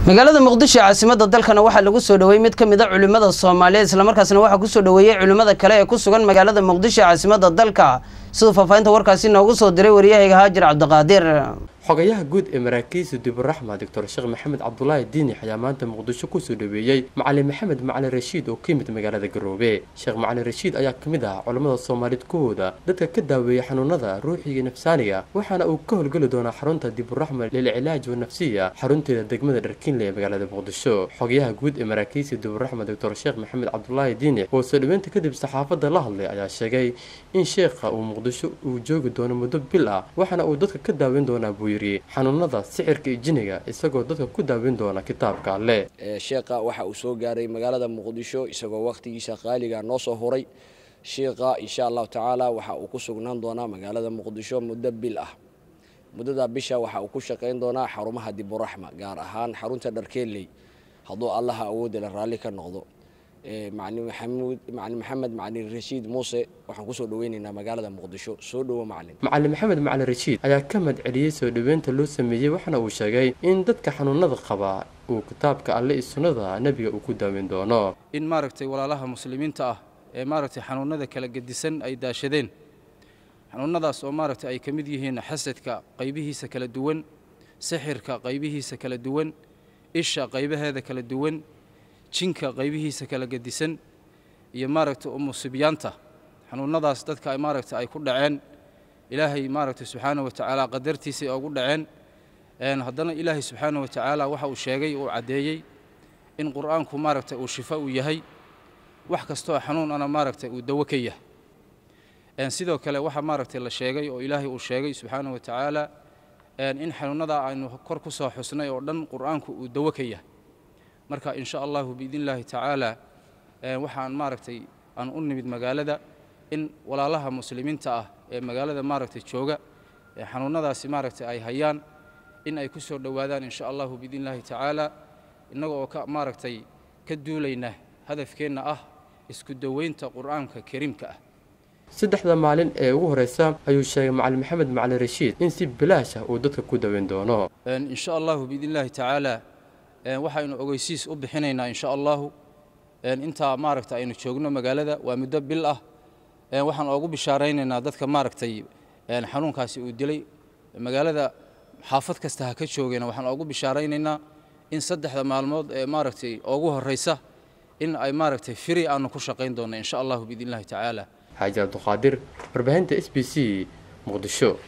magaalada muqdisho caasimada dalkana waxaa lagu soo dhoweeyey mid ka mid a culimmada soomaaliyeed islamarkaasna waxaa kusoo dhoweeyey culimmada kale ee ku sugan magaalada muqdisho caasimada dalka siduu faahfaahinta warkaasi noogu soo diray waryahayga haajir cabdiqaadir xogayaha guud ee maraakiisa diburaxma doctor sheekh maxamed cabdulaahi diinix ayaa maanta muqdisho kusoo dhoweeyey macalin maxamed macalin rashiid oo ka yimid magaalada garoobe sheekh macalin rashiid ayaa ka mid ah culammada soomaaliyeed kuwooda dadka ka daaweeya xanuunada ruuxiga nafsaaniga waxaana uu ka howlgeli doonaa xarunta diburaxma lilcilaaj wanafsiya xarunteeda degmada dharkiinle ee magaalada muqdisho xogayaha guud ee maraakiisa diburaxma doctor sheekh maxamed cabdulaahi diinix oo soo dhoweynta kadib saxaafadda la hadlay ayaa sheegay in sheekha uu muqdisho uu joogi doono muddo bil ah waxaana uu dadka ka daaweyn doonaa buu xanuunada sixirka iyo jiniga isagoo dadka ku daaweyn doona kitaabka alle sheekha waxa uu soo gaaray magaalada muqdisho isagoo wakhtigiisa qaaliga noo soo huray sheekha insha allahu tacaala waxa uu ku sugnaan doonaa magaalada muqdisho muddo bil ah muddada bisha waxa uu ku shaqayn doonaa xarumaha diburaxma gaar ahaan xarunta dharkeeley hadduu allaha awoodela raalli ka noqdo macalin maxamuud macalin maxamed macalin rashiid muuse waxaan kusoo dhaweynaynaa magaalada muqdisho soo dhowo macalin macalin maxamed macalin rashiid ayaa ka madceliyey soo dhoweynta loo sameeyey waxaana uu sheegay in dadka xanuunada qaba uu kitaabka alle iyo sunnada nebiga uu ku daaweyn doono in maaragtay walaalaha muslimiinta ah ee maaragtay xanuunada kala gedisan ay daashadeen xanuunadaas oo maaragtay ay ka mid yihiin xasadka qaybihiisa kala duwan sixirka qaybihiisa kala duwan isha qaybaheeda kala duwan jinka qaybihiisa kala gedisan iyo maaragtay umusibyaanta xanuunadaas dadka maaragta ay ku dhaceen ilaahay maaragtay subxaana wa tacaala qadartiisay ugu dhaceen haddana ilaahay subxaana wa tacaala waxa uu sheegay uu caddeeyey in qur'aanku maaragtay uu shifo uu yahay wax kastoo xanuun ana maaragtay uu dawo ka yahay sidoo kale waxaa maaragtay la sheegay oo ilaahay uu sheegay subxaana wa tacaala in xanuunadaa aynu kor ku soo xusnay oo dhan qur'aanku uu dawo ka yahay marka in sha allahu biidn illaahi tacaala waxaan maaragtay aan u nimid magaalada in walaalaha muslimiinta ah ee magaalada maaragtay jooga ee xanuunadaasi maaragtay ay hayaan in ay ku soo dhowaadaan in sha allahu biidn illaahi tacaala innaga oo ka maaragtay ka duulayna hadafkeenna ah isku daweynta qur'aanka kariimka ah saddexda maalin ee ugu horeysa ayuu sheegay macalin maxamed macalin rashiid in si bilaash ah uu dadka ku daweyn doono in sha allahu biidn illaahi tacaala waxaynu ogeysiis u bixinaynaa insha allahu intaa maaragta aynu joogno magaalada waa muddo bil ah waxaan oogu bishaaraynaynaa dadka maaragtay xanuunkaasi uu dilay magaalada xaafad kasta ha ka joogeen waxaan oogu bishaaraynaynaa in saddexda maalmood ee maaragtay oogu horeysa in ay maaragtay firi aanu ku shaqayn doonno insha allahu biidn illahi tacaala xaaji abduqaadir warbaahinta s b c muqdisho